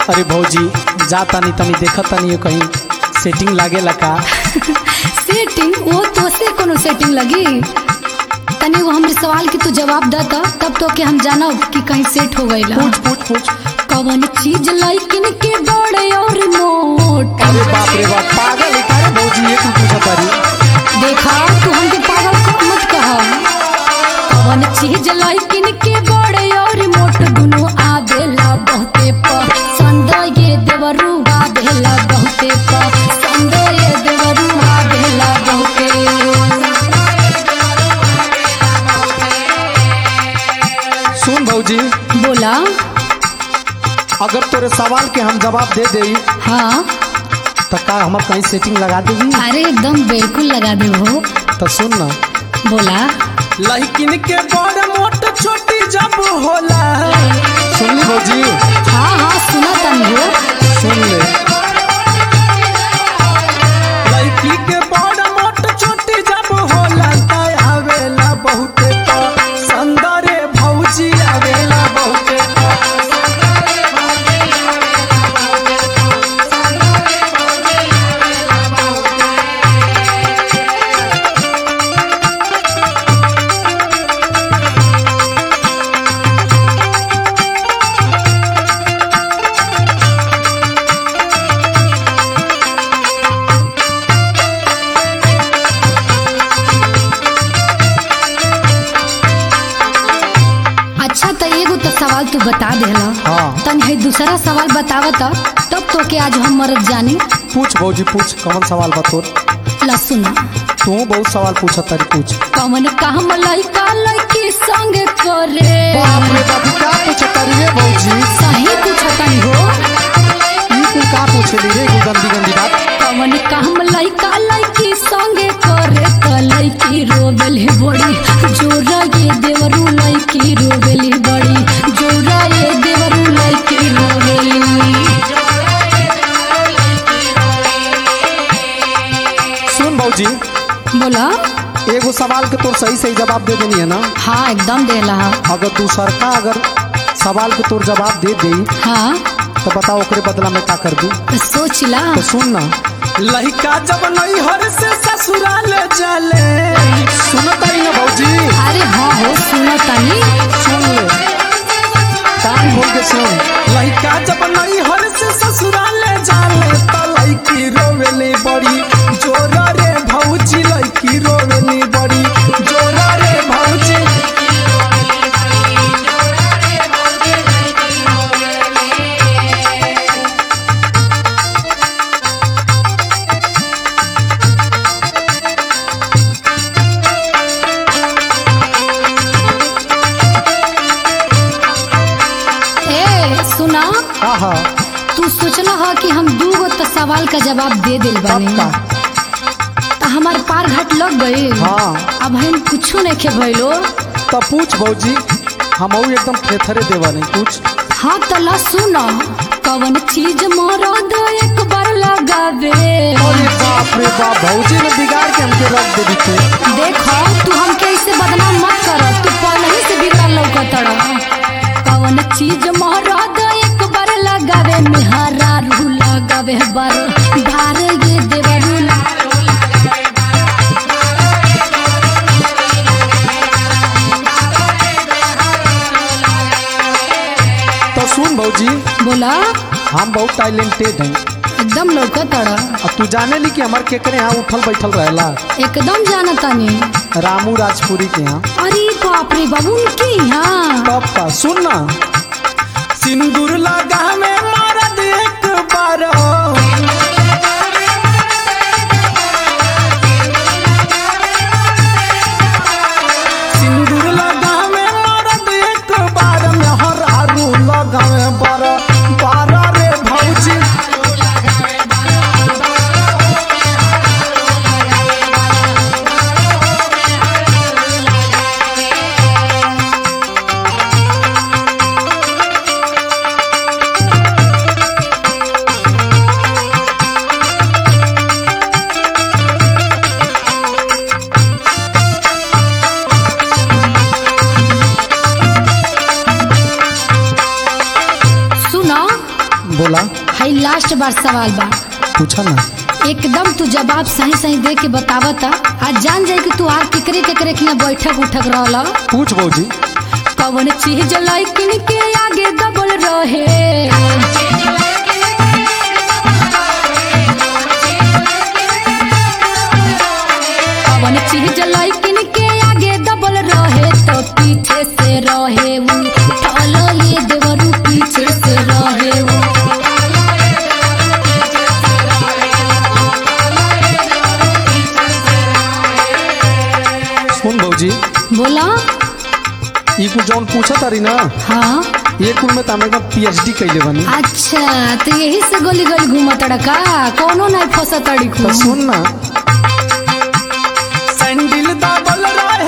अरे भौजी जा तनी तनी देखत तनी कहीं सेटिंग लागेला का सेटिंग वो तो से कोनो सेटिंग लगी तनी वो हमरे सवाल के तू जवाब द त तब तो के हम जानब कि कहीं सेट हो गइला पूछ पूछ पूछ कवन चीज लाइकिन के बड़े और मोट अरे बाप रे बाप पागल है का रे भौजी ये तू पूछत तारी देखा तू हमके पागल क- मत कह कवन चीज लाइकिन के बड़े और मोट दुनो आवेला बहुते पसंद ये देवरू आवेला बहुते पसंद ये देवरू आवेला बहुते सुन भौजी बोला अगर तोरे सवाल के हम जवाब दे देई हाँ तो का हमर कहीं सेटिंग लगा देगी अरे एकदम बिल्कुल लगा दे हो तो सुन ना बोला लड़किन के बड़ मोट छोटी जब होला सुन ली भौजी हाँ हाँ सुना तनी हो सुन ले लड़की के बड़ मोट छोटी जब होला त आवेला बहुते पसंद रे भौजी आवेला बहुते अच्छा तो एगो तो सवाल तू बता देला हाँ। तनी है दूसरा सवाल बतावत तब तो के आज हम मरद जानी पूछ भौजी पूछ कौन सवाल बतोर ला सुना तू बहुत सवाल पूछत तारी पूछ कवन काम लइका लइकी संग करे बाप रे बाप क्या पूछत तारी रे भौजी सही पूछतनी हो ई तू का पूछली रे एगो गंदी गंदी बात कवन काम लइका लइकी संग करे त लइकी रोबेली बड़ी जोरा ये देवरू लइकी रोबेली बड़ी जोरा ये देवरू लइकी रोबेली सुन भौजी बोला एगो सवाल के तोर सही सही जवाब दे देनी है ना हाँ एकदम देला अगर दूसर का अगर सवाल के तोर जवाब दे दे हाँ तो बताओ ओकरे बदला में का कर दी तो सोच ला तो सुन ना लड़का जब नहीं हर से ससुराल जाले सुन तारी ना भौजी अरे हाँ हो सुनो तनी सुन ले कान खोल के सुन लड़का जब नहीं हर से ससुराल जाले तो लड़की रोवेली बड़ी जोरा रे भौजी लड़की रोवेली बड़ी जोरा रे भौजी ए सुना हाँ हाँ तू सोचला हा कि हम दू गो तो सवाल का जवाब दे दिल बने पक्का तो हमार पार घाट लग गए हाँ अब हम कुछो नहीं खे भइलो तो पूछ भौजी हम एकदम थेथरे देवा नहीं पूछ हाँ तो ला सुनो कवन चीज मरद एक बार लगावे अरे बाप रे बाप भौजी ने बिगाड़ के हमके रख दे दी तू देखो तू हमके ऐसे बदनाम मत कर तू पहले ही से बिगड़ा लौकत कवन चीज मरद एक बार लगावे मेहरा रू लगावे बार धार ये देवरू तो सुन भौजी बोला हम बहुत टैलेंटेड हैं एकदम लौकत अब तू जाने ली कि हमार केकरे यहाँ उठल बैठल रहेला एकदम जाना तानी रामू राजपुरी के यहाँ अरे बाप रे बाबू उनके यहाँ तब का सुन ना सिंदूर लगा में मरद एक बार सिंदूर लगा में मरद एक बार में हर आरू लगा में बार बार रे भौजी बार सवाल बा पूछा ना एकदम तू जवाब सही सही दे के बतावत आज जान जाए कि तू आर केकरे केकरे के यहाँ बैठक उठक रहल पूछ भौजी कवन चीज लैकिन के आगे दबल रहे कवन चीज लैकिन के आगे दबल रहे तो पीछे से रहे उ ठलो ये देवरू पीछे से रहे उ सुन भौजी बोला ई कुछ जौन पूछा तारी ना हाँ ये कुल में तामे का पीएचडी कैले बानी अच्छा तो यही से गोली गोली घूमत का कोनो नहीं फंसा तड़ी तो सुन ना सैंडल दाबल रहे